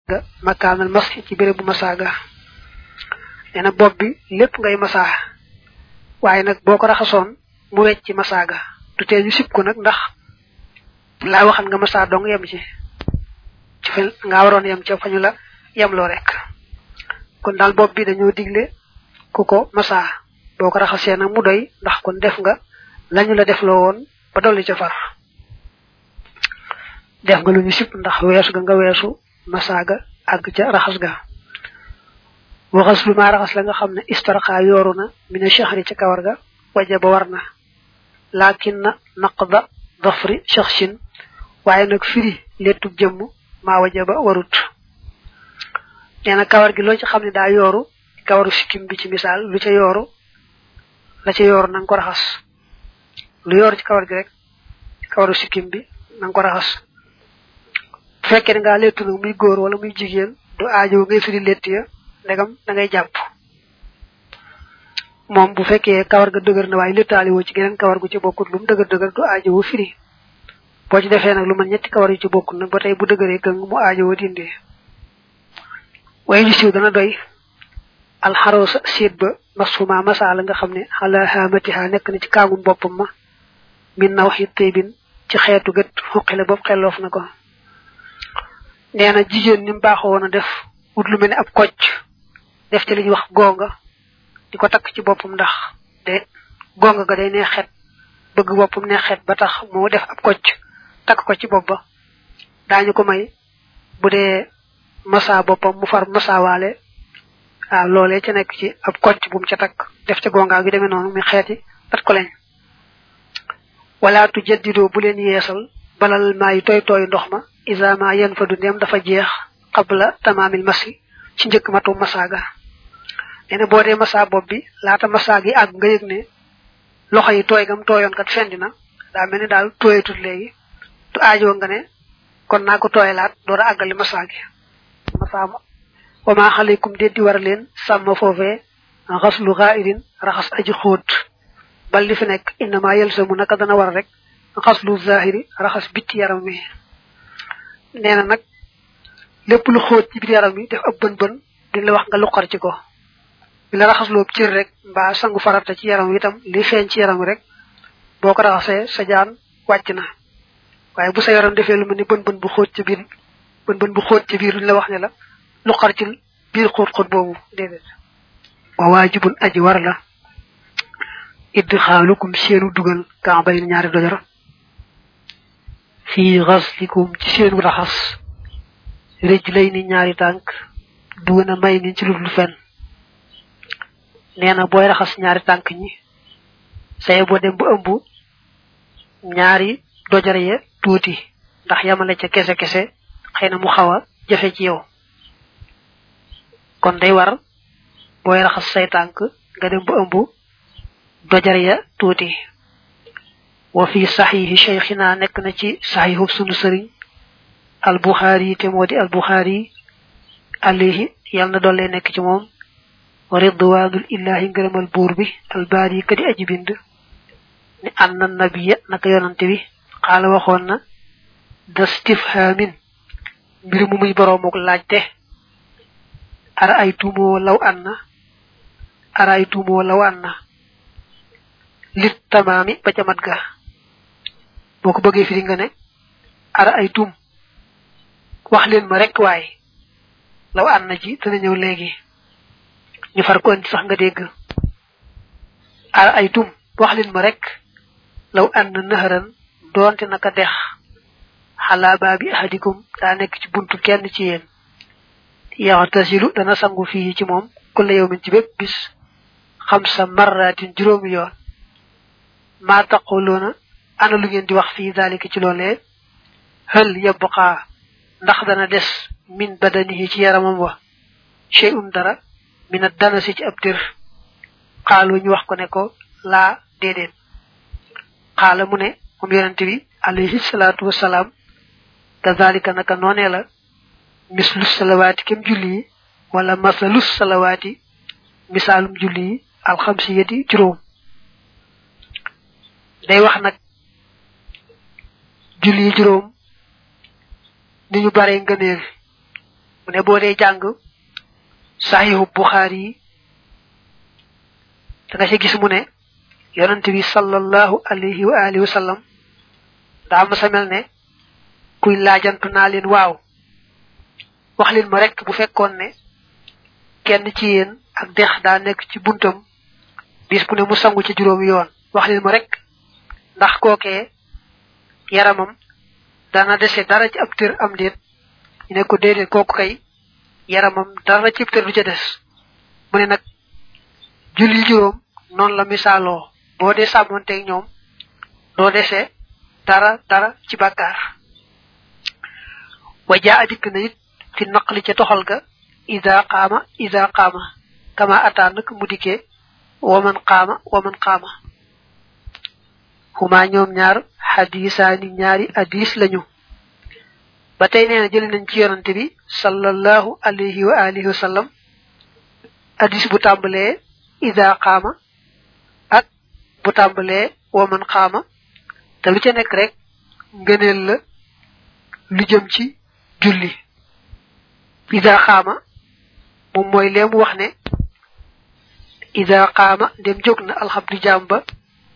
nga makaanal masxi ci béréb bu masaaga nee na bopp bi lépp ngay masaa waaye nag boo ko raxasoon mu wecc ci masaaga du tee ñu sib ko nag ndax laa waxan nga masaa dong yem ci ci fa ngaa waroon yem ca fañu la yemloo rek kon daal bopp bi dañoo digle ku ko masaa boo ko raxasee nag mu doy ndax kon def nga lañu la def loo woon ba dolli ca far def nga lu ñu sib ndax weesu ga nga weesu masaaga àgg ca raxas ga waxas lu maa raxas la nga xam ne istarxa yooru na mina shahri ca kawar ga waja ba war na laakin na naqda dafri shaxsin waaye nag firi lettub jëmm maa waja ba warut nee na kawar gi loo ci xam ne daa yooru kawaru sikkim bi ci misaal lu ca yooru la ca yooru na nga ko raxas lu yooru ci kawar gi rek kawaru sikkim bi na nga ko raxas bu fekkee ne ngaa lettu nag muy góor wala muy jigéen du aajo ngay firi lett ya ndegam da ngay jàpp moom bu fekkee kawar ga dëgër na waaye lettaali woo ci geneen kawar gu ci bokkut lu mu dëgër dëgër du aajo woo firi boo ci defee nag lu man ñetti kawar yu ci bokkut nag ba tey bu dëgëree gëng mu aajo woo dindee waaye ñu siiw dana doy alxaroosa séet ba masfuma masaala nga xam ne xala xaamatiha nekk na ci kaagum boppam ma min na waxi tëybin ci xeetu gët xuqile bopp xelloof na ko nee na jigéen ni mu baaxoo woon a def wut lu mel ne ab kocc def ci li ñuy wax gonga di ko takk ci boppam ndax de gonga ga day neex xet bëgg boppam neex xet ba tax moo def ab kocc takk ko ci bopp ba daañu ko may bu dee masa boppam mu far masawaale waaw loolee ca nekk ci ab kocc bu mu ca takk def ca gonga gi demee noonu muy xeeti at ko leen wala tu jaddidoo bu leen yeesal balal maa yi tooy tooy ndox ma isama yen fa du ndeem dafa jeex qabla tamaamil masi ci njëkk matu masaaga nee na boo dee masa bopp bi laata masaag yi àgg nga yëg ne loxo yi tooy gam tooyoon kat fendi na daa mel ni daal tooyatut léegi du aajoo nga ne kon naa ko tooyalaat door a àggali masaag yi masa wa maa xaleykum déddi war leen sàmm foofee xaslu xaaidin raxas aji xóot bal li fi nekk innama yelsamu naka dana war rek xaslu zahiri raxas bitti yaram mi nee na nag lépp lu xóot ci biir yaram mi def ab bën bën di la wax nga luqar ci ko bi la raxasloo cër rek mbaa sangu farata ci yaram wi itam li feeñ ci yaram wi rek boo ko raxasee sa jaan wàcc na waaye bu sa yaram defee lu mel ni bën bën bu xóot ci biir bën bën bu xóot ci biir duñ la wax ne la luqar ci biir xóot xóot boobu déedéet wa waajibun aji war la idxaalukum seenu dugal kaabay ñaari dojor fii xaslikum ci seenu raxas rëj lay ni ñaari tànk dugg na may ni ci lu dul fen nee na booy raxas ñaari tànk ñi saye boo dem ba ëmb ñaari dojor ya tuuti ndax yamale ca kese kese xëy na mu xaw a jafe ci yow kon day war booy raxas say tànk nga dem ba ëmb dojar ya tuuti wa fi saxiixi cheikhina nekk na ci saxiixub sunu sëriñ al buxaari te moo di al buxaari alayhi yàlla na doole nekk ci moom wa ridwanul illahi ngërëmal buur bi al baari kadi aji bind ni anna nabiya naka yonante bi xaala waxoon na da stifhaamin mbir mu muy boroomuk laajte ara ay tuumoo law anna ara ay tuumoo law anna lit tamaami ba ca mat ga boo ko bëggee firi nga ne ara ay tum wax leen ma rek waaye law ànd na ji dana ñëw léegi ñu far ko andi sax nga dégg ara ay tum wax leen ma rek law ànd naharan doonte naka dex xalaa baabi ahadikum daa nekk ci buntu kenn ci yéen yaxtasilu dana sangu fii ci moom kulla yawmin ci bépp bis xam sa marratin juróomi yoon maa taquluuna ana lu ngeen di wax fii daalika ci loolee hal yabqa ndax dana des min badanihi ci yaramam wa shay'un dara min a dana si ci ab dir xaalu ñu wax ko ne ko laa déedéet xaala mu ne moom yonente bi alayhi salaatu wasalaam kazalika naka noonee la mislus salawaati kem julli yi wala masalus salawaati misaalum julli yi alxamsiyati juróom day wax nag julli juróom ni ñu bare ngëneel mu ne boo dee jàng sahihu bukhari yi da nga ci gis mu ne yonante bi sallallahu alayhi wa alihi wa sallam daa ma sa mel ne kuy laajantu naa leen waaw wax leen ma rek bu fekkoon ne kenn ci yéen ak dex daa nekk ci buntam bis bu ne mu sangu ci juróomi yoon wax leen ma rek ndax kookee yaramam dana dese dara ci ab tër am déet ñu ne ko déedéet kooku kay yaramam dara ci ab tër du ca des mu ne nag julli juróom noonu la misaaloo boo dee sàmmonteeg ñoom doo dese dara dara ci bàkkaar wa jaa adikk na it fi naqli ca toxal ga ida qaama ida qaama kama ataa nak mu dikkee waman qaama waman qaama huma ñoom ñaar xadisaani ñaari hadis lañu ba tey nee na jëli nañ ci yonante bi sallallahu alayhi wa alihi wa sallam hadis bu tàmbalee ida qaama ak bu tàmbalee waman qaama te lu ca nekk rek ngëneel la lu jëm ci julli ida qaama moom mooy leemu wax ne ida qaama dem jóg na alxabdu jaam ba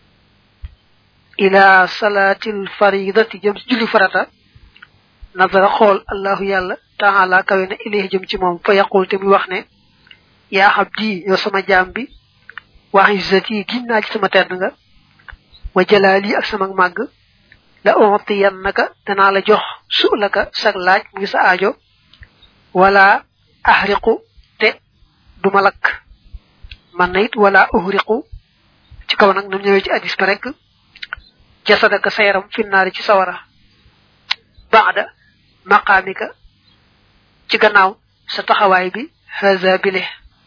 ila salaatil faridati jëm ci julli farata nazara xool allahu yàlla taala kawe na ilayhi jëm ci moom fa yaqul te muy wax ne yaa xabdi yow sama jaam bi wax izzati giñ naa ci sama tedd nga wa jalaali ak sama màgg la ontiyannaka danaa la jox su'laka sag laaj mu ngi sa aajo wala ahriqu te duma lakk man na it wala uhriqu ci kaw nag nam ñëwee ci hadis ba rek jasadaka sa yaram finnaari ci sawara baada maqaamika ci gannaaw sa taxawaay bi haza bile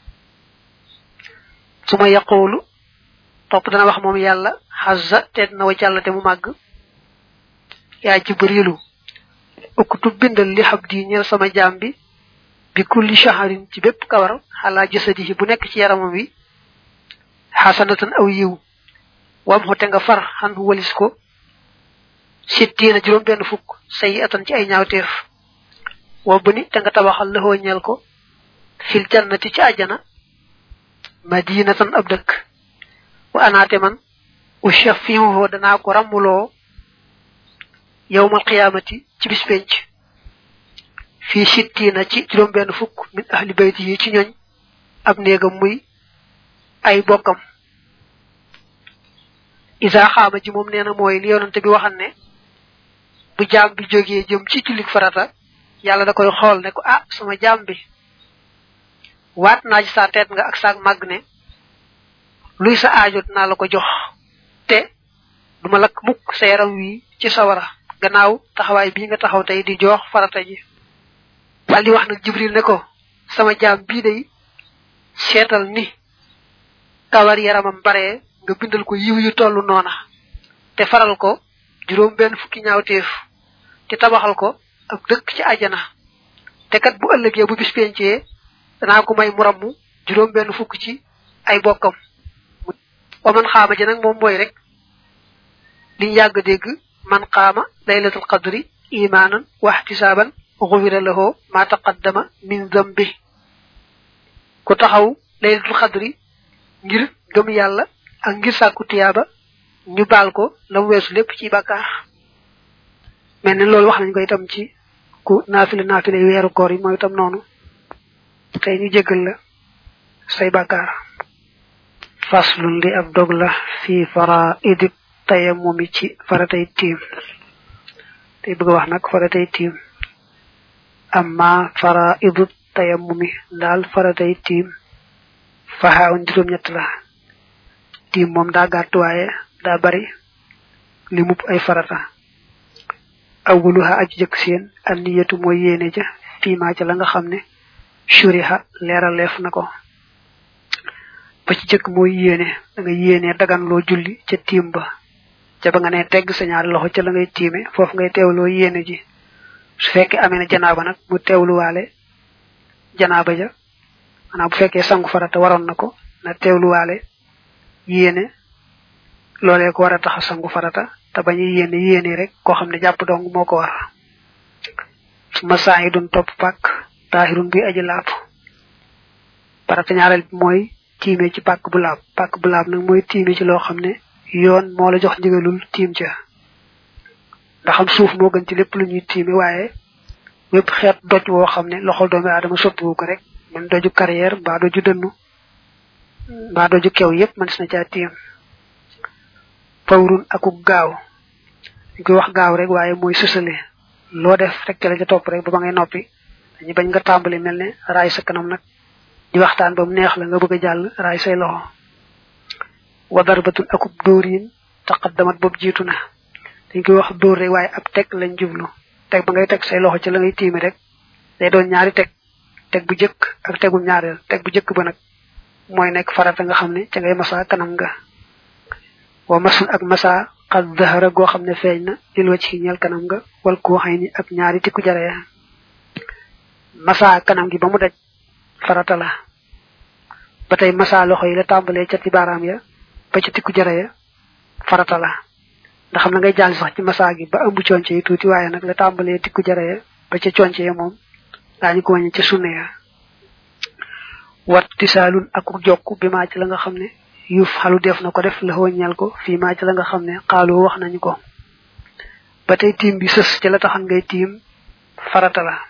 su ma yaqulu topp dana wax moom yàlla xazza te dina wa jàll te mu màgg yaa jibrilu uktub bindal li xab di ñeel sama jaam bi bi kulli shaharin ci bépp kawar xalaa jasadihi bu nekk ci yaramam wi xasanatan aw yiw wam xote nga far xan walis ko sittiina juróom benn fukk sayi atan ci ay ñaawteef wa bëni te nga tabaxal lëxoo ñeel ko fil jannati ci àjjana madinatan ab dëkk wa anaate man ushafihu danaa ko ràmmuloo yowmal qiyaamati ci bis penc fii sittiina ci juróom benn fukk min ahli bayti yi ci ñoñ ab néegam muy ay bokkam isa xaama ji moom nee na mooy li yonante bi waxan ne bu jaam bi jógee jëm ci jullik farata yàlla da koy xool ne ko ah sama jaam bi waat naa ci sa teet nga ak saak màgg ne luy sa aajo dinaa la ko jox te duma lakk mukk sa yaram wi ci sawara gannaaw taxawaay bii nga taxaw tey di jox farata ji wal di wax nag jibril ne ko sama jaam bii day seetal ni kawar yaramam bare nga bindal ko yiw yu tollu noona te faral ko juróom benn fukki ñaawteef te tabaxal ko ab dëkk ci àjjana te kat bu ëllëgee bu bis pencee danaa ko may mu ramm juróom benn fukk ci ay bokkam waman xaama ji nag moom mooy rek liñ yàgg dégg man xaama laylatul qadri imaanan waxtisaaban xufira lahu ma taqaddama min zambi ku taxaw laylatul qadri ngir gëm yàlla ak ngir sàkku tiyaaba ñu baal ko la mu weesu lépp ci bàkkaar mel ni loolu wax nañ ko itam ci ku naafile naafile weeru koor yi mooy itam noonu tey ñu jéggal la say bàkkaar faslun li ab dog la fi fara idib tayamumi ci faratay tiim tey bëgg wax nag faratay tiim amma fara idib tayamumi daal faratay tiim faxaawun juróom ñett la tiim moom daa gàtt waaye daa bari li mupp ay farata awwaluha aji jëkk seen an niyatu mooy yéene ja fiima ca la nga xam ne shuriha leeraleef na ko ba ci jëkk mooy yéene da nga yéene dagan loo julli ca tiim ba ca ba nga ne tegg sa ñaari loxo ca la ngay tiime foofu ngay teewloo yéene ji su fekkee amee na janaaba nag mu teewluwaale janaaba ja maanaam bu fekkee sangu farata waroon na ko na teewluwaale yéene loolee ko war a tax a sangu farata te bañ a yéene yéene rek koo xam ne jàpp dong moo ko war su ma saa yi doon topp pàkk tahirun bi aji laab farata ñaareel bi mooy tiime ci pàkk bu laab pàkk bu laab nag mooy tiime ci loo xam ne yoon moo la jox ndigalul tiim ca ndax am suuf moo gën ci lépp lu ñuy tiime waaye wépp xeet doj woo xam ne loxol doomi aadama soppiwu ko rek man doju carrière mbaa doju dënnu mbaa doju kew yépp man na caa tiim fawrun akuk gaaw ñu koy wax gaaw rek waaye mooy sësale loo def rek ca la ca topp rek ba ba ngay noppi dañu bañ nga tàmbali mel ne raay sa kanam nag di waxtaan ba mu neex la nga bëgg a jàll raay say loxo wa darbatun akub dóorin taqaddamat boobu jiitu na dañ koy wax dóor rek waaye ab teg lañ jublu teg ba ngay teg say loxo ci la ngay tiimi rek day doon ñaari teg teg bu jëkk ak tegum ñaareel teg bu jëkk ba nag mooy nekk farata nga xam ne ca ngay masa kanam nga wa masun ak masa xad zahara goo xam ne feeñ na lil wacc ci ñeel kanam nga wal koo xëy ni ak ñaari tikku jaree masa kanam gi ba mu daj farata la ba tey masa loxo yi la tàmbalee ca ci baaraam ya ba ci tikku jare ya farata la ndax xam na ngay jàll sax ci masa gi ba ëmb conce yi tuuti waaye nag la tàmbalee tikku jare ya ba ca conce ya moom daañu ko wàññi ca sunne ya wat tisaalun ak jokk bi maa ci la nga xam ne yuuf xalu def na ko def la ñal ko fii maa ci la nga xam ne xaaloo wax nañu ko ba tey tiim bi sës ci la taxan ngay tiim farata la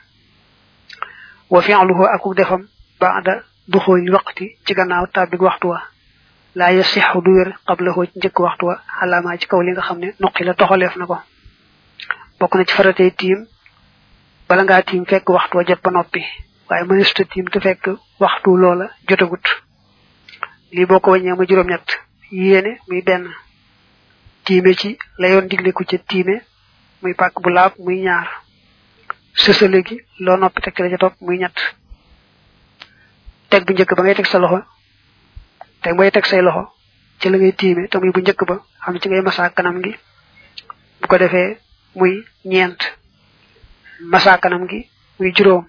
wa fi'luhu akuk defam ba'da dukhul waqti ci gannaaw tabbi waxtu wa la yasihu du wér qablahu ci njëkk waxtu wa xalaama ci kaw li nga xam ne nuqi la toxaleef na ko bokk na ci faratee tiim bala ngaa tiim fekk waxtu wa jot ba noppi waaye mënesuta tiim te fekk waxtu loola jotagut lii boo ko wàññee ma juróom ñett yéene muy benn tiime ci la yoon digle ku ca tiime muy pàkk bu laab muy ñaar sësale gi loo noppi teg la ca topp muy ñett teg bu njëkk ba ngay teg sa loxo teg bay teg say loxo ci la ngay tiime te muy bu njëkk ba xam ci ngay masa kanam gi bu ko defee muy ñeent masa kanam gi muy juróom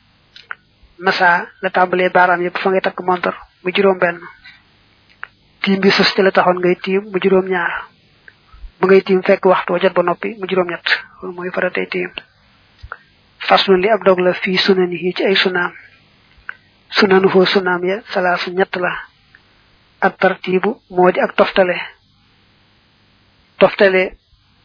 masa la tàmbalee baaraam yëpp fa ngay takk montor mu juróom benn tiim bi sës ci la taxoon ngay tiim mu juróom ñaar bu ngay tiim fekk waxtu wa jot ba noppi mu juróom ñett loolu mooy faratay tiim faslun li ab dog la fii sunani yi ci ay sunaam sunanu foo sunaam ya salaasu ñett la ak tartibu moo di ak toftale toftale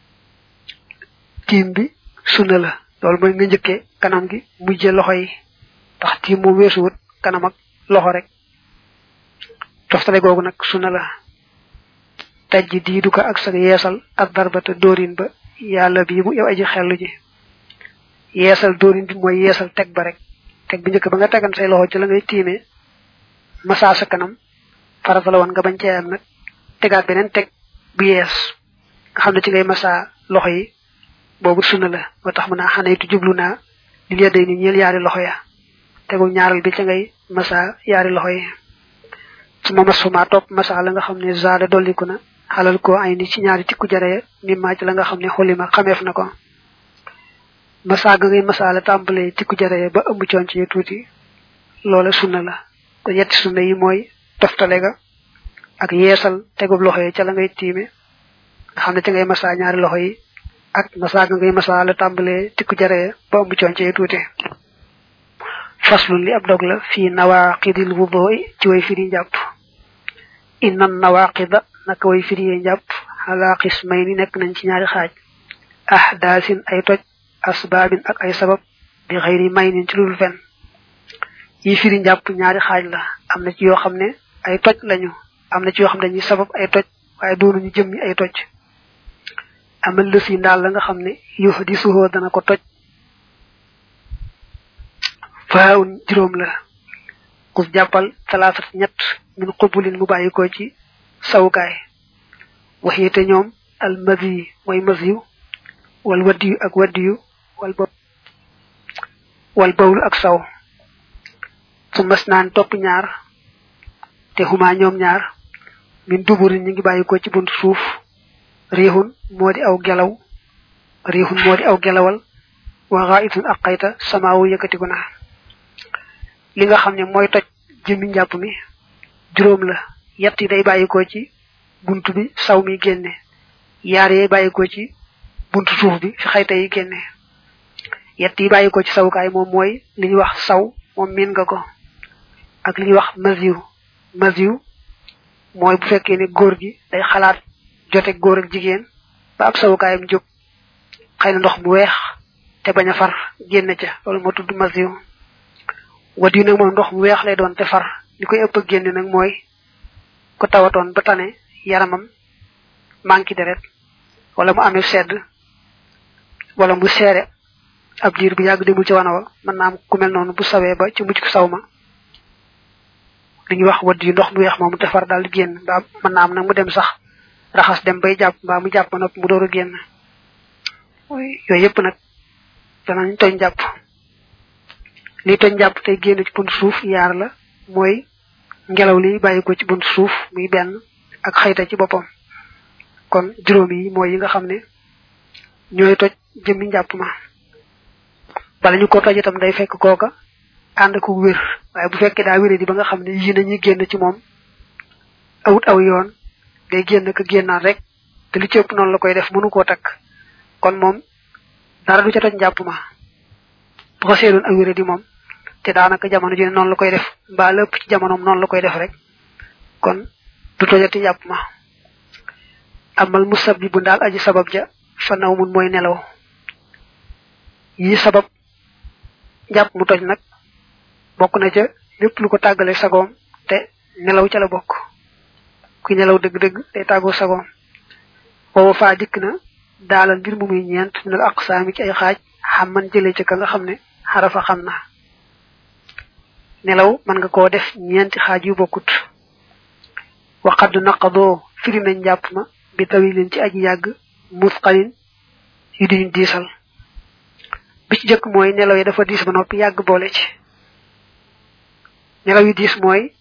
tiim bi sunna la loolu mooy nga njëkkee kanam gi mujje loxo yi tax tiim moom weesuwut kanam ak loxo rek toftale googu nag sunna la tajji diidu ko ak sa yeesal ak darbata dóorin ba yàlla bii bu yow aji xellu ji yeesal dóorin bi mooy yeesal teg ba rek teg bi njëkk ba nga tegan say loxo ci la ngay tiimee massa sa kanam farata la woon nga bañ cee am nag tegaat beneen teg bu yees nga xam ne ci ngay massa loxo yi boobu sunna la moo tax mu naa xanaytu jublu naa li lee day ni ñeel yaari loxo ya tegu ñaaral bi ca ngay massa yaari loxo yi su ma masuma topp massa la nga xam ne zaada dolliku na xalal ko ay ni ci ñaari tikku jare mi maaj la nga xam ne xulima xameef na ko massa ga ngay massa la tàmbalee tikku jare ba ëmb coon ci tuuti loola sunna la ko yetti sunna yi mooy toftale ga ak yeesal tegub loxo yi ca la ngay tiime nga xam ne ca ngay massa ñaari loxo yi ak massa ga ngay massa la tàmbalee tikku jare ba ëmb coon ci tuuti faslun li ab dog la fii nawaqidil wudu'i ci way firi njàpp inna nawaqida naka way firi njàpp ala qismayni nekk nañ ci ñaari xaaj ahdaasin ay toj asbaabin ak ay sabab bi xëyri maynin ci lul fen yi firi njàpp ñaari xaaj la am na ci yoo xam ne ay toj lañu am na ci yoo xam ne dañuy sabab ay toj waaye doonuñu jëmmi ay toj amal lës yi ndaal la nga xam ne yuux di suhoo dana ko toj faawun juróom la kus jàppal talaasat ñett min xubulin mu bàyyi ko ci sawukaay waxiyete ñoom al masi mooy masiyu wal waddiyu ak waddiyu wal ba wal bawlu ak saw su mas naan topp ñaar te xuma ñoom ñaar min duburin ñi ngi bàyyi ko ci buntu suuf riixun moo di aw gelaw riixun moo di aw gelawal wa xaayitun ak xayta samaawu yëkkatiku na li nga xam ne mooy toj jëmmi njàpp mi juróom la yett yi day bàyyikoo ci buntu bi saw mi génne yaar yi bàyyikoo ci buntu suuf bi fi xayta yi génne yett yi bàyyi ko ci sawukaay moom mooy li ñuy wax saw moom miin nga ko ak li ñuy wax masiw masiw mooy bu fekkee ne góor gi day xalaat jote góor ak jigéen ba ab sawukaayam jóg xëy na ndox mu weex te bañ a far génn ca loolu moo tudd masiw wat yu nag moom ndox mu weex lay doon te far li koy ëpp génn nag mooy ko tawatoon ba tane yaramam manki deret wala mu amee sedd wala mu seere ab diir bu yàgg demul ci wana wa mën naa am ku mel noonu bu sawee ba ci mujj ko saw ma li ñuy wax wadd yu ndox mu weex moomu te far daal di génn mbaa mën naa am nag mu dem sax raxas dem bay jàpp mbaa mu jàpp nopp mu door a génn yooyu yëpp nag danañ toñ jàpp li toñ jàpp tey génn ci bunt suuf yaar la mooy ngelaw li bàyyi ko ci bunt suuf muy benn ak xayta ci boppam kon juróom yi mooy yi nga xam ne ñooy toj jëmmi njàpp ma bala ñu ko toj itam day fekk kooka ànd ko wér waaye bu fekkee daa wéré di ba nga xam ne yi nañuy génn ci moom awut aw yoon day génn ka génnaat rek te li ci ëpp noonu la koy def mënu koo takk kon moom dara du ca toj njàpp ma bu ko seedoon ak wéré di moom te daanaka jamono ji noonu la koy def mbaa lépp ci jamonoom noonu la koy def rek kon du tojati njàpp ma amal musabbibu daal aji sabab ja fa naw mun mooy nelaw yi sabab njàpp mu toj nag bokk na ca lépp lu ko tàggale sagoom te nelaw ca la bokk kuy nelaw dëgg-dëgg day tàggoo sagoom booba faa dikk na daalal mbir mu muy ñeent minal aqsaami ci ay xaaj xam man jëlee ca ka nga xam ne xarafa xam na nelaw mën nga koo def ñeenti xaaj yu bokkut waxad naqadoo firi nañ njàpp ma bi tawilin ci aji yàgg musqalin yu diñu diisal bi ci jëkk mooy nelaw yi dafa diis ba noppi yàgg boole ci nelaw yi diis mooy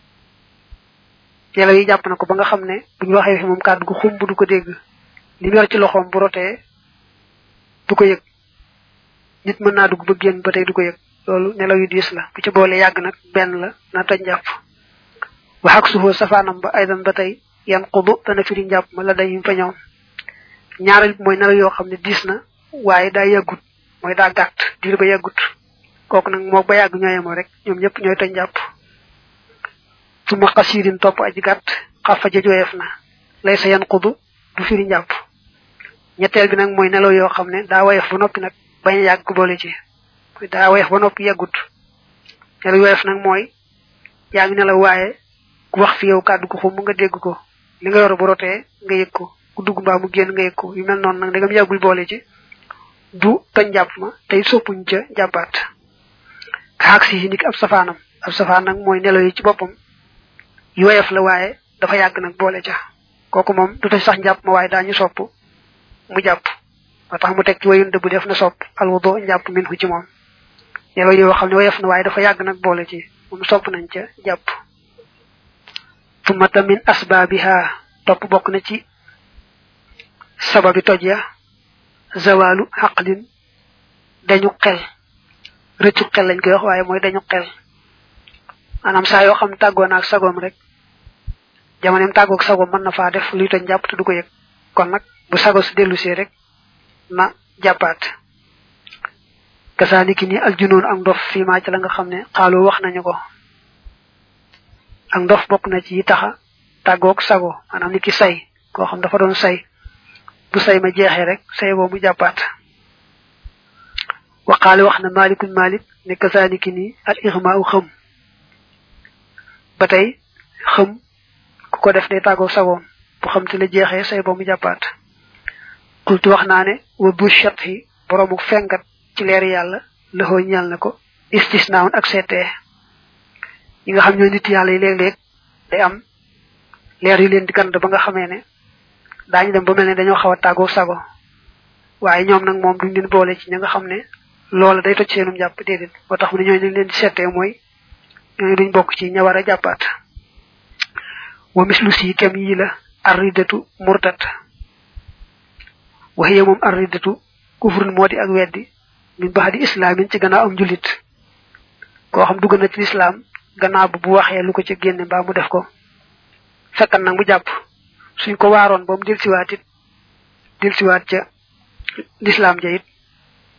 nelaw yi jàpp na ko ba nga xam ne bu ñu waxee fi moom kàddu gu xumb du ko dégg li mu yor ci loxoom bu rotee du ko yëg nit mën naa dugg ba génn ba tey du ko yëg loolu nelaw yu diis la bu ci boole yàgg nag benn la na toj njàpp waxak suufoo safaanam ba aydan ba tey yan xudu dana firi njàpp ma la dañu fa ñoom ñaareel bi mooy nelaw yoo xam ne diis na waaye daa yàggut mooy daa gàtt diir ba yàggut kooku nag moo ba yàgg ñooyemoo rek ñoom ñëpp ñooy toj njàpp su ma xasiirin topp aji gàtt xafa ja jooyeef na lay sa yan xudu du firi njàpp ñetteel bi nag mooy nelaw yoo xam ne daa woyof ba noppi nag bañ a yàgg boole ci daa woyof ba noppi yàggut nelaw woyof nag mooy yaa ngi nelaw waaye ku wax fi yow kàddu ko xum nga dégg ko li nga yor bu rotee nga yëg ko ku dugg mbaa mu génn nga yëg ko yu mel noonu nag dagam yàggul boole ci du toj njàpp ma tey soppuñ ca jàppaat kaak si ndik ab safaanam ab safaan nag mooy nelaw yi ci boppam yu woyof la waaye dafa yàgg nag boole ca kooku moom du toj sax njàpp ma waaye daañu sopp mu jàpp ba tax mu teg ci wayun dëbb def na sopp alwudo njàpp min hu ci moom nelaw yoo xam ne woyof na waaye dafa yàgg nag boole ci moom sopp nañ ca jàpp tumata min asbaabiha topp bokk na ci sababi toj ya zawalu xaqlin dañu xel rëccu xel lañ koy wax waaye mooy dañu xel maanaam saa yoo xam tàggoo naag sagoom rek jamoneem tàggoog sagoom mën na faa def luy toj jàpp te du ko yëg kon nag bu sago si dellu see rek na jàppaat kasaaniki ni aljunoon ak ndof fii maa ci la nga xam ne xaaloo wax nañu ko ak ndof bokk na ci yi taxa tàggoog sago maanaam ni ki say koo xam dafa doon say bu say ma jeexee rek say boo mu jàppaat waqaale wax na malikun malik ne kasaaniki ni al ixma u xëm ba tey xëm ku ko def day tàggoog sagoom bu xam te la jeexee say boo mu jàppaat kultu wax naa ne wa bu chat yi boroomu fengat ci leer yàlla loxoo ñal na ko istisnaawun ak seetee yi nga xam ñoo nit yàlla yi léeg-léeg day am leer yu leen di gand ba nga xamee ne daañu dem ba mel ne dañoo xaw a tàggoo sago waaye ñoom nag moom duñ leen boole ci ñi nga xam ne loola day toj seenum jàpp déedéet boo tax mu ne ñooñu leen di seetee mooy ñooñu duñ bokk ci ña war a jàppaat wa mislu si kem yii la arridatu murtat waxiye moom arridatu kufrun moo di ak weddi min baxdi islaamin ci gannaaw am jullit koo xam dugg na ci lislaam gannaaw bu bu waxee lu ko ca génne mbaa mu def ko fekkan nag mu jàpp suñ ko waaroon ba mu delsiwaat it delsiwaat ca lislaam ja it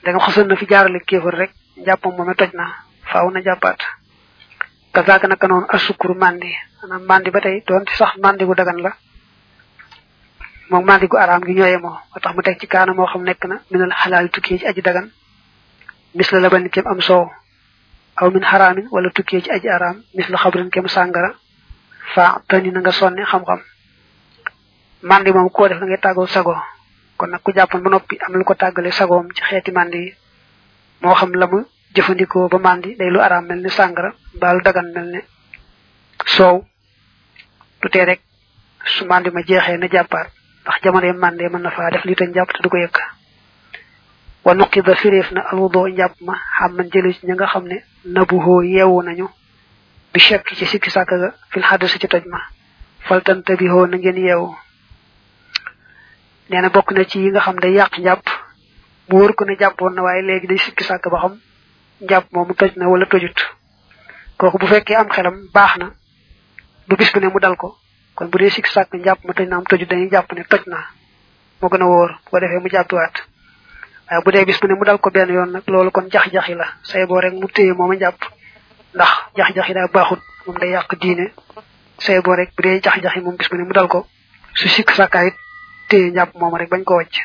nga xasoon na fi jaarale kéefar rek njàppam moom toj na faaw na jàppaat kazaaka naka noonu asukuru mandi maanaam mandi ba tey doon sax mandi gu dagan la moom mandi gu araam gi ñooye moo moo tax mu teg ci kaana moo xam nekk na minal xalaal tukkee ci aji dagan mis la la ba kem am soow aw min xaraamin wala tukkee ci aji araam mis la xabrin kem sàngara fa tani na nga sonne xam-xam mandi moom koo def da ngay tàggoo sago kon nag ku jàppoon ba noppi am lu ko tàggale sagoom ci xeeti mandi yi moo xam la mu jëfandikoo ba mandi day lu araam mel ni sàngara mbaa lu dagan mel ne soow du tee rek su mandi ma jeexee na jàppaat ndax jamono mande mën na faa def li tañ jàpp te du ko yëkk wa nuqida fireef na alwudo njàpp ma xam man jëlu ci ña nga xam ne nabuhoo yeewu nañu bi chekk ci sikki sàkk ga fil xaddasi ci toj ma faltante bi hoo na ngeen yeewu nee na bokk na ci yi nga xam day yàq njàpp mu wër ko ne jàppoon na waaye léegi day sikki sàkk ba xam njàpp moomu toj na wala tojut kooku bu fekkee am xelam baax na du bis bu ne mu dal ko kon bu dee sikki sàkk njàpp ma toj na am tojut dañuy jàpp ne toj na moo gën a wóor bu ko defee mu jàppiwaat waaye bu dee bis bu ne mu dal ko benn yoon nag loolu kon jax-jaxi la say boo rek mu téye mooma njàpp ndax jax-jaxi daa baaxut moom day yàq diine say boo rek bu dee jax-jaxi moom bis bu ne mu dal ko su sikk sàkkaayit téye njàpp moom rek bañ ko wàcc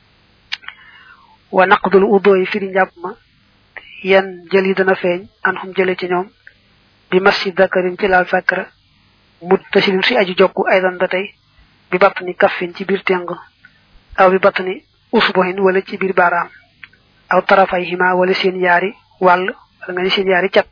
wa naqdul udo yi firi njàpp ma yan jël yi dana feeñ an xum jële ci ñoom bi massi dakarin ci laal sàkkara mut tasilin si aju jokku aydan ba tey bi batt ni kaffin ci biir teng aw bi batt ni usbuhin wala ci biir baaraam aw tarafay hima wala seen yaari wàll wala nga ni seen yaari cat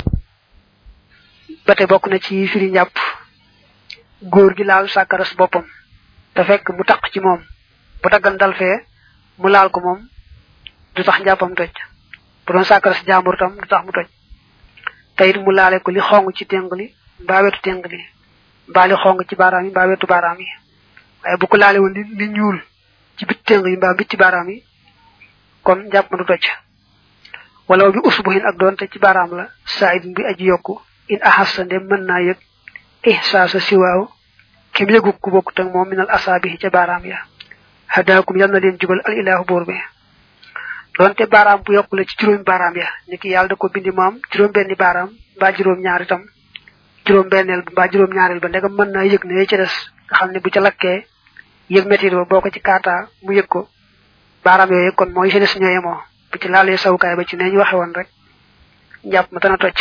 ba tey bokk na ci firi njàpp góor gi laal sàkkaras boppam te fekk mu taq ci moom bu daggan dal fee mu laal ko moom du tax njàppam toj bu doon sàkkaras jàmbur tam du tax mu toj te it mu laale ko li xong ci teng li mbaa wetu teng li mbaa li xong ci baaraam yi mbaa wetu baaraam yi waaye bu ko laale woon li li ñuul ci bit teng yi mbaa bit ci baaraam yi kon njàpp ma du toj wala bi usbuhin ak doonte ci baaraam la said bi aji yokku in ahassa ndem mën naa yëg ihsaasa siwaaw kem yëgu ku bokk tak moom minal asaabi ca baaraam ya hadaakum yal na leen jubal al ilaahu boor bi doonte baaraam bu yokku la ci juróomi baaraam ya niki yàlla da ko bindi moom juróom benni baaraam mbaa juróom ñaar itam juróom benneel mbaa juróom ñaareel ba ndegam mën naa yëg ne ca des nga xam ne bu ca lakkee yëg métit ba boo ko ci kaataa mu yëg ko baaraam yooyu kon mooy jeunesse ñoo yemoo bu ci laalee sawukaay ba ci neñ waxe woon rek njàpp ma dana tocc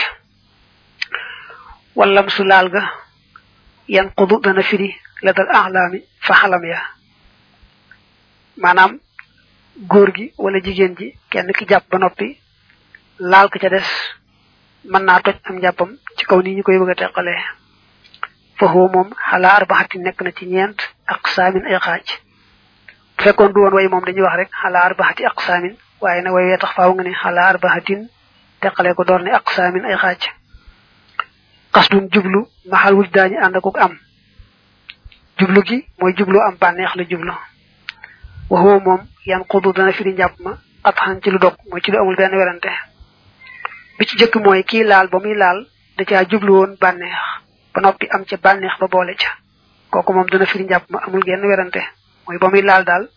wallam su laal ga yan xudu dana firi la dal axlaami fa xalam ya maanaam góor gi wala jigéen ji kenn ki jàpp ba noppi laal ko ca des mën naa toj am njàppam ci kaw nii ñu koy bëgg a teqalee foofu moom xalaa arbaxati nekk na ci ñeent ak saamin ay xaaj bu fekkoon du woon way moom dañuy wax rek xalaa arbaxati ak saamin waaye nag way wee tax faaw nga ne xalaa arbaxatin teqalee ko door ne ak saamin ay xaaj xasdun jublu maxal wuj daañu ànd ak am jublu gi mooy jublu am bànneex la jublu waxoo moom yan xudu dana firi njàpp ma at xan ci lu dog mooy ci lu amul benn werante bi ci jëkk mooy kii laal ba muy laal da caa jublu woon bànneex ba noppi am ca bànneex ba boole ca kooku moom dana firi njàpp ma amul genn werante mooy ba muy laal daal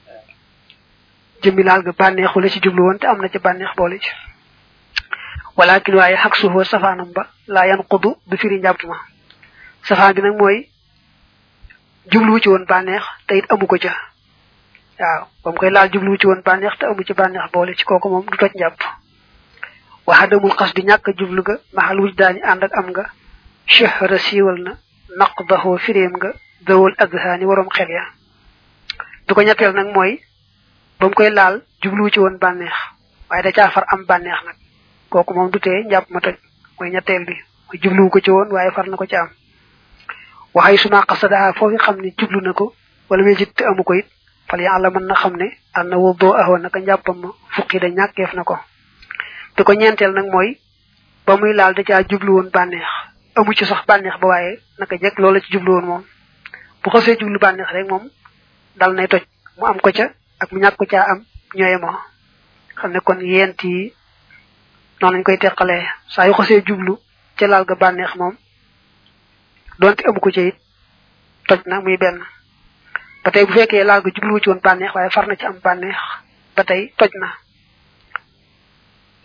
jëmmi laal ga bànneexu la ci jublu woon te am na ca bànneex boole ca walakin waaye xaq suufoo safaanam ba laa yan xudu du firi njàpp ma safaan bi nag mooy jubluwu ci woon bànneex te it amu ko ca waaw ba mu koy laal jubluwu ci woon bànneex te amu ci bànneex boole ci kooku moom du toj njàpp waxadamul xas di ñàkk jublu ga maxal wuj daañu ànd ak am nga chehra siiwal na naq daxoo firéem nga dawal adhaani waroom xel ya du ko ñetteel nag mooy ba mu koy laal jubluwu ci woon bànneex waaye da caa far am bànneex nag kooku moom du tee njàpp ma toj mooy ñetteel bi mooy jubluwu ko ci woon waaye far na ko ci am waxay suma xasadaha foofu xam ne jublu na ko wala muy jitte amu ko it fal yàlla mën na xam ne ànd na wóoboo ahoon naka njàppam ma fukki da ñàkkeef na ko te ko ñeenteel nag mooy ba muy laal da caa jublu woon bànneex amu ci sax bànneex ba waaye naka jekk loola ci jublu woon moom bu xasee jublu bànneex rek moom dal nay toj mu am ko ca ak mu ñàkk ko caa am ñooye moo xam ne kon yent yi noonu lañ koy teqalee saa yu xasee jublu ca laal ga bànneex moom donte amu ko ca it toj na muy benn ba tey bu fekkee laal ga jubluwu ci woon bànneex waaye far na ci am bànneex ba tey toj na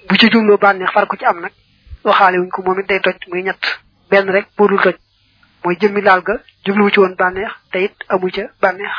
bu ci jumloo bànneex far ko ci am nag waxaale wuñ ko moom it day toj muy ñett benn rek boo dul toj mooy jëmmi laal ga jubluwu ci woon bànneex te it amu ca bànneex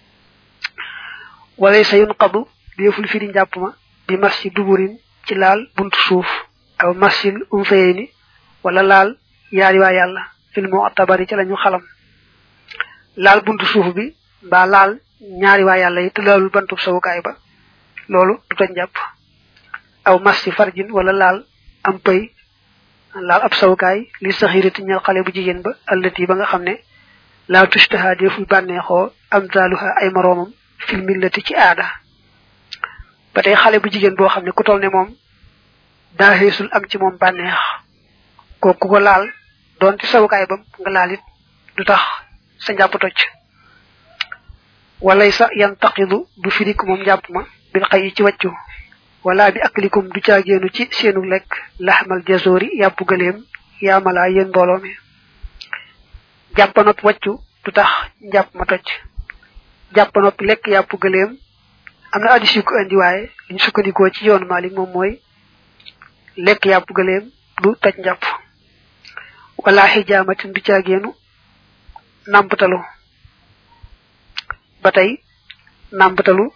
wala sa yun xadu déeful firi njàpp ma bi mas ci duburin ci laal buntu suuf aw masil um fayee ni wala laal yaari waa yàlla fil moo tabari ci lañu xalam laal buntu suuf bi mbaa laal ñaari waa yàlla yi te laalul bantub sawukaay ba loolu du toj njàpp aw mas ci farjin wala laal am pëy laal ab sawukaay li saxirati ñal xale bu jigéen ba allati ba nga xam ne laa tushtaha deful bànneexoo am taaluha ay moroomam fil millati ci aada ba tey xale bu jigéen boo xam ne ku toll ne moom daa xeesul am ci moom bànneex kooku ko laal doon ci sawukaay bam nga laal it du tax sa njàpp toj walay sa yan taqidu du firik moom njàpp ma bil xay yi ci wàccu wala bi aklikum du caageenu ci seenu lekk laxmal jazoori yàpp gëleem yaamalaa yéen mbooloo mi jàpp noppi wàccu du tax njàpp ma toj jàpp noppi lekk yàpp gëleem am na addis yu ko indi waaye liñ sukkandikoo ci yoonu Maalik moom mooy lekk yàpp gëleem du toj njàpp wala xijaamatin du caageenu nàmpatalu ba tey nàmpatalu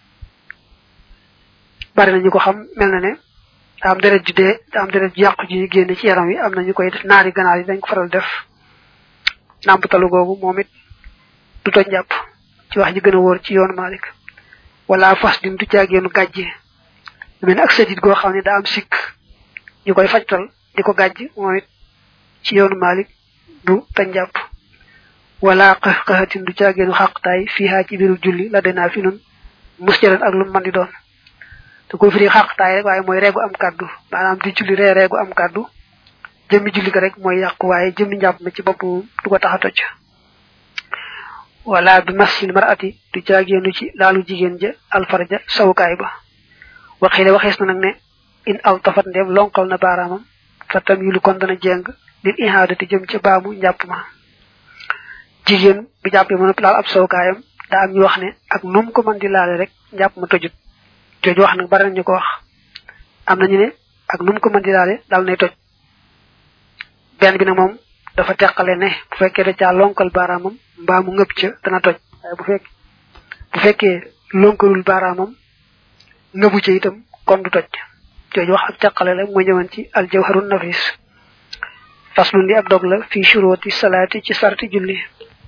bari na ñu ko xam mel na ne da am deret ju dee da am deret ju yàqu ji génne ci yaram wi am na ñu koy def naari ganaar yi dañ ko faral def nàmpatalu googu moom it du toj njàpp ci wax ji gën a wóor ci yoonu Malik wala fas din du caageenu gàjje mel ne ak sadit goo xam ne daa am sikk ñu koy fajtal di ko gàjj moom it ci yoonu Malik du toj njàpp wala xax xaxatin du caageenu xaqtaay fiihaa ci biiru julli la denaa fi nun musjaran ak lu man di doon te ko firi xaqtaay rek waaye mooy reegu am kàddu maanaam di julli ree reegu am kàddu jëmmi julli ga rek mooy yàqu waaye jëmmi njàpp ma ci bopp du ko tax a toj wala bi masil marati du caageenu ci laalu jigéen ja alfarja sawukaay ba waxile waxees na nag ne in aw tafat ndeem lonkal na baaraamam fa tam yulu kon dana jeng lil ihaadati jëm ca baamu njàpp ma jigéen bi jàppee mën a laal ab sawukaayam daa am ñu wax ne ak num ko mën di laale rek njàpp ma tojut jooju wax nag bari nañu ko wax am nañu ne ak num ko mën di laale dal nay toj benn bi nag moom dafa teqale ne bu fekkee da caa lonkal baaraamam mbaa mu ngëb ca dana toj waaye bu fekk bu fekkee lonkalul baaraamam ngëbu ca itam kon du toj jooju wax ak teqale la mooy ñëwan ci aljawharun nafis faslun li ab dog la fii shuruti salaati ci sarti julli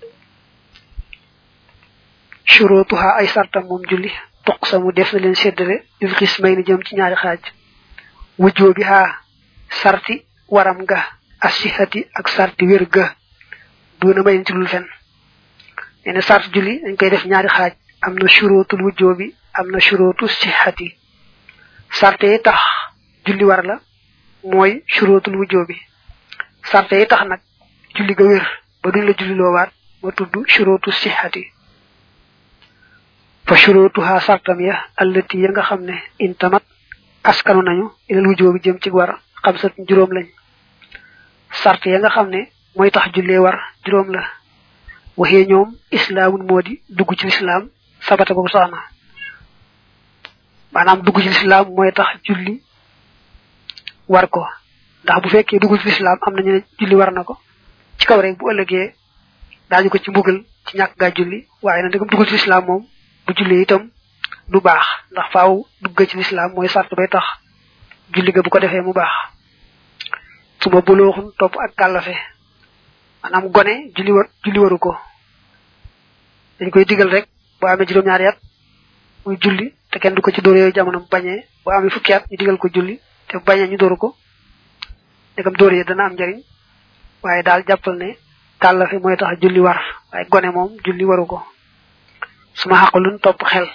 shurutuha ay sartam moom julli toq samu def na leen séddale lil xismay ni jëm ci ñaari xaaj wujjoo bi haa sarti waram ga asihati ak sarti wér ga duna may ci lul fen nee na sart julli dañ koy def ñaari xaaj am na shurutul wujjoo bi am na shurutu sihati sarte yi tax julli war la mooy shurutul wujjoo bi sarte yi tax nag julli ga wér ba duñ la julli loowaat ma tudd shurutu sihati fa shurutuha sartam ya allati ya nga xam ne intamat askanu nañu ilal wujjoo bi jëm ci war xam sat juróom lañ sart ya nga xam ne mooy tax jullee war juróom la waxee ñoom islaamun moo di dugg ci lislaam sabata boobu sax na maanaam dugg ci lislaam mooy tax julli war ko ndax bu fekkee dugg ci lislaam am nañu ne julli war na ko ci kaw rek bu ëllëgee daañu ko ci mbugal ci ñàkk gaa julli waaye nag dëggam dugg ci lislaam moom bu julli itam du baax ndax faaw dugg ci lislaam mooy sart bay tax julli ga bu ko defee mu baax suma bulooxun topp ak kàllafe maanaam gone julli war julli waru ko dañ koy digal rek boo amee juróom-ñaari at muy julli te kenn du ko ci dóor yooyu jamono bu bañee boo amee fukki at ñu digal ko julli te bu bañee ñu dóoru ko ndegam dóor yi dana am njariñ waaye daal jàppal ne kàllafe mooy tax julli war waaye gone moom julli waru ko suma xaqalun topp xel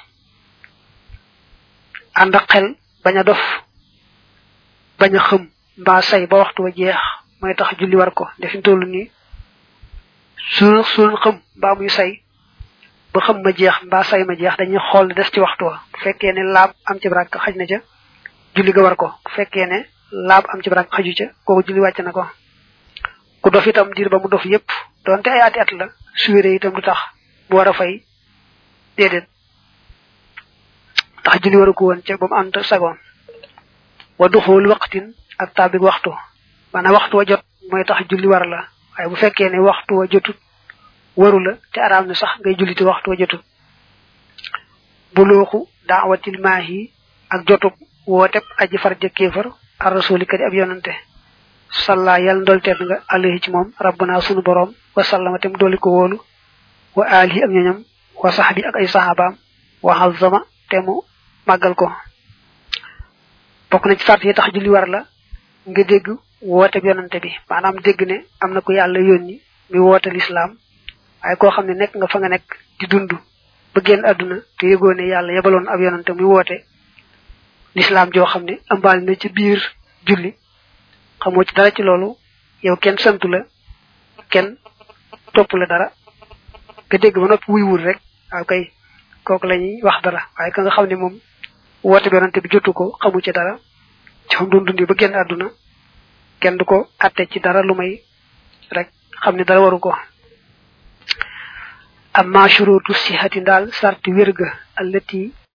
ànd ak xel bañ a dof bañ a xëm mbaa say ba waxtu wa jeex mooy tax julli war ko defin tollu nii su suun xëm mbaa muy say ba xam ma jeex mbaa say ma jeex dañuy xool ne des ci waxtu wa bu fekkee ne laab am ci barak xaj na ca julli ga war ko bu fekkee ne laab am ci barak xaju ca kooku julli wàcc na ko ku dof itam diir ba mu dof yépp donte ay ati at la su wéree itam du tax mu war a fay déedéet tax julli waru ko woon ca ba mu ànd sagoon wa duxul waqtin ak tabik waxtu maanaam waxtu wa jot mooy tax julli war la waaye bu fekkee ne waxtu wa jotut waru la te araam na sax ngay julli te waxtu wa jotut bulooxu daawatil maahi ak jotub wooteb aji far jëkkeefar ar rasuli kadi ab yonante salla yal ndolteet nga alayhi ci moom rabbuna sunu borom wa sallama tem doli ko wóolu wa alihi ak ñoñam wa sahbi ak ay sahabaam wa hazama te mu màggal ko bokk na ci sart yi tax julli war la nga dégg woote bi yonante bi maanaam dégg ne am na ko yàlla yónni mi woote lislaam waaye koo xam ne nekk nga fa nga nekk di dund ba génn àdduna te yëgoo ne yàlla yebaloon ab yonante muy woote lislaam joo xam ne ambaal na ci biir julli xamoo ci dara ci loolu yow kenn santu la kenn topp la dara nga dégg ba noppi wuy wul rek waaw kay kooku la ñuy wax dara waaye ka nga xam ne moom woote bi yonante bi jotu ko xamu ci dara ci xam doon dundi ba génn àdduna kenn du ko atte ci dara lu may rek xam ne dara waru ko amma shurutu sihati daal sarti wérga allati